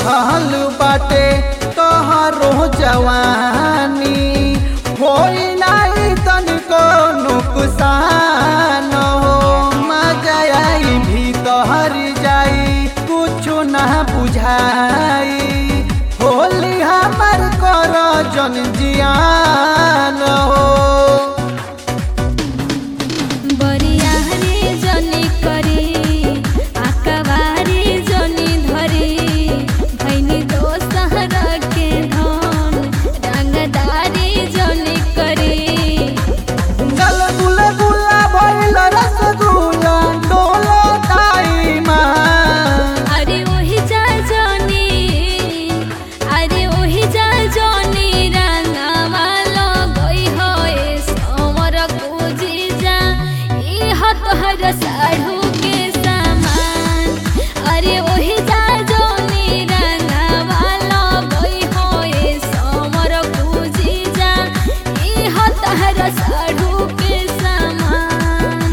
चढ़ल बाटे तोहरो जवानी होई नाही तनिको नुकसान हो मजा आई भीतर जाई कुछु ना बुझाई होली हमर कर जन जियान हो बरिया रे जनी करी आकावारी जनी धरी भैनी दोसहर के धन रंगदारी जनी करी गल गुल गुला भइल रसगुल्ला डोलो ताई माँ अरे ओही जा जनी अरे ओही जा जनी रंगवा लगई होए समर पूजी जा ई हतहर साढ़ू के सामान अरे ओही जा जनी रंगवा लगई होए समर पूजी जा ई हतहर साढ़ू के सामान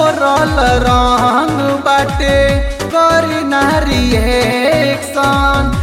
घोरल रंग बाटे करी नारी एक्शन